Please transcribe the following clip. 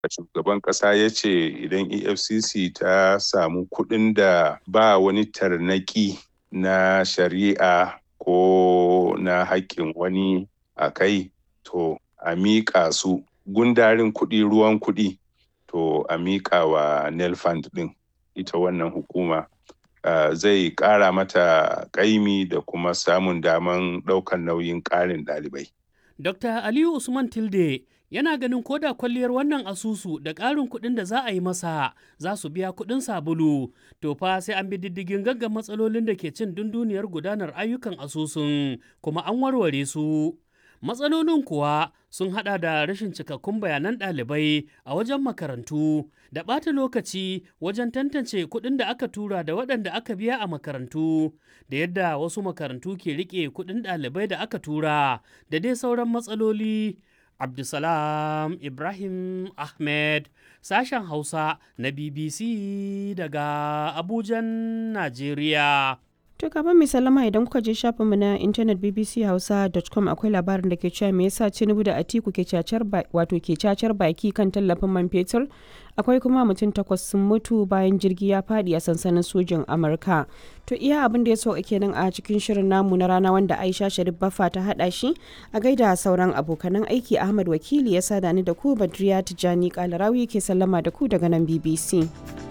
shugaban ƙasa ya ce idan efcc ta samu kuɗin da ba wani tarnaki na shari'a ko na haƙƙin wani a kai to a miƙa su gundarin kuɗi ruwan kuɗi to a miƙa wa nelfund ɗin ita wannan hukuma uh, zai ƙara mata ƙaimi da kuma samun daman ɗaukar nauyin ƙarin ɗalibai. Dr. Aliyu Usman Tilde yana ganin koda kwalliyar wannan asusu da ƙarin kuɗin da za a yi masa za su biya kuɗin sabulu to fa sai an bi diddigin gaggan matsalolin da ke cin dunduniyar gudanar ayyukan asusun kuma an warware su matsalolin kuwa sun hada da rashin cikakkun bayanan ɗalibai a wajen makarantu da ɓata lokaci wajen tantance kuɗin da aka tura da waɗanda aka biya a makarantu da yadda wasu makarantu ke riƙe kuɗin ɗalibai da aka tura da dai sauran matsaloli Abdulsalam Ibrahim Ahmed sashen Hausa na BBC daga Abujan, Najeriya. To gaban mai salama idan kuka je shafinmu na intanet bbchausa.com akwai labarin da ke cewa me yasa Tinubu da Atiku ke cacar wato ke cacar baki kan tallafin man fetur akwai kuma mutum takwas sun mutu bayan jirgi ya fadi a sansanin sojin Amurka. To iya abin da ya sauka kenan a cikin shirin namu na rana wanda Aisha Sharif Baffa ta hada shi a gaida sauran abokanan aiki Ahmad Wakili ya sada ni da ku Badriya Tijani Kalarawi ke sallama da ku daga nan BBC.